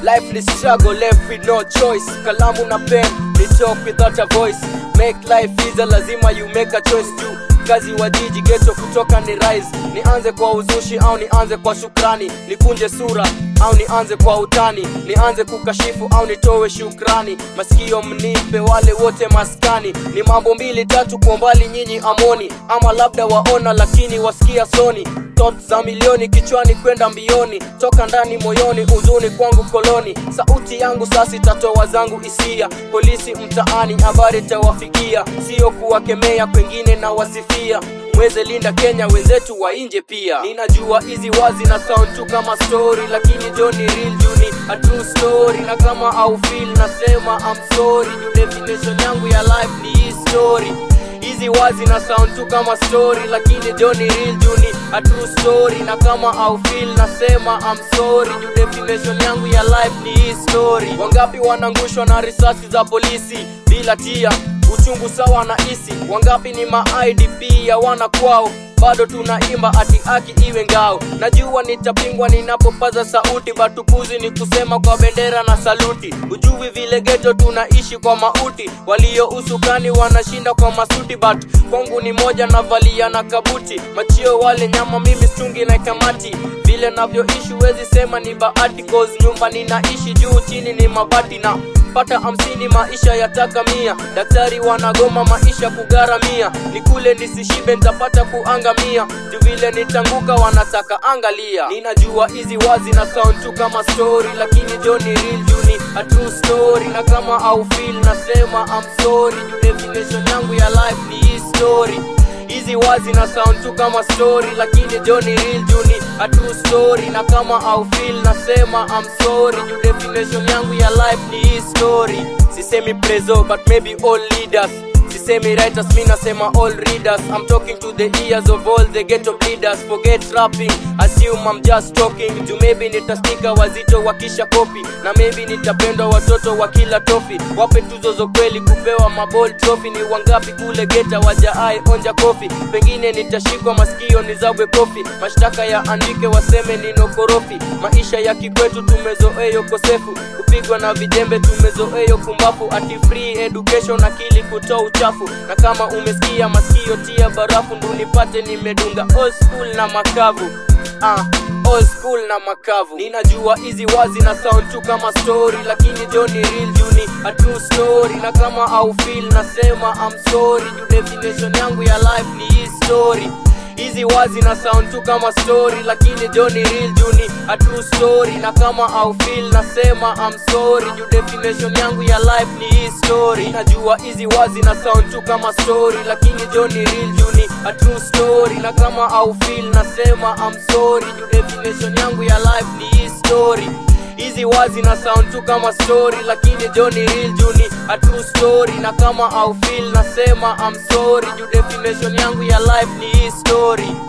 life ni struggle left with no choice kalamu na pen ni talk without a voice make life easier lazima you make a choice too kazi wa jiji geto kutoka ni rise nianze kwa uzushi au nianze kwa shukrani nikunje sura au nianze kwa utani nianze kukashifu au nitowe shukrani masikio mnipe wale wote maskani ni mambo mbili tatu kwa mbali nyinyi amoni ama labda waona lakini wasikia soni thoughts za milioni kichwani kwenda mbioni toka ndani moyoni uzuni kwangu koloni sauti yangu sasa itatoa zangu hisia polisi mtaani habari tawafikia sio kuwakemea kwengine na wasifia mweze linda kenya wenzetu wa nje pia ninajua hizi wazi na sound tu kama story lakini jo ni real juu ni a true story na kama au feel nasema I'm sorry juu definition yangu ya life ni hii story hizi wazi na sound tu kama story lakini jo ni real juu ni a true story na kama au feel nasema I'm sorry juu definition yangu ya life ni hii story wangapi wanangushwa na risasi za polisi bila tia uchungu sawa na isi wangapi ni ma idp ya wana kwao bado tunaimba ati aki iwe ngao najua nitapingwa ninapopaza sauti batukuzi ni kusema kwa bendera na saluti ujui vile geto tunaishi kwa mauti walio usukani wanashinda kwa masuti but kwangu ni moja navalia na kabuti machio wale nyama mimi stungi na kamati vile navyoishi wezi sema ni bahati cause nyumba ninaishi juu chini ni mabati na pata hamsini maisha yataka mia daktari wanagoma maisha kugharamia ni kule nisishibe ntapata kuangamia juu vile nitanguka wanataka angalia ninajua hizi wazi na sound tu kama story lakini jo ni real juu ni a true story na kama au feel nasema I'm sorry juu definition yangu ya life ni hii story hizi wazi na sound tu kama story lakini jo ni real juu ni a true story na kama au feel nasema I'm sorry juu definition yangu ya life ni hii story sisemi prezo but maybe all leaders sisemi writers mi nasema all readers i'm talking to the ears of all the ghetto bleeders forget rapping assume i'm just talking juu maybe nitastika wazito wakisha kopi na maybe nitapendwa watoto wa kila tofi wape tuzo zo kweli kupewa maball trophy ni wangapi kule geta wajaai onja kofi pengine nitashikwa masikio nizabwe kofi mashtaka ya andike waseme ninokorofi maisha ya kikwetu tumezoeyo kosefu kupigwa na vijembe tumezoeyo kumbafu ati free education akili kutoa uchafu na kama umesikia masikio tia barafu ndunipate nimedunga old school na makavu ah, old school na makavu ninajua hizi wazi na sound tu kama story lakini jo ni real juu ni a true story na kama au feel nasema I'm sorry juu definition yangu ya life ni hii story hizi wazi na sound tu kama story lakini jo ni real juu ni a true story na kama au feel nasema I'm sorry juu definition yangu ya life ni hii story najua hizi wazi na sound tu kama story lakini jo ni real juu ni a true story na kama au feel nasema I'm sorry juu definition yangu ya life ni hii story hizi wazi na sound tu kama story lakini jo ni real juu ni a true story na kama au feel nasema I'm sorry juu definition yangu ya life ni hii story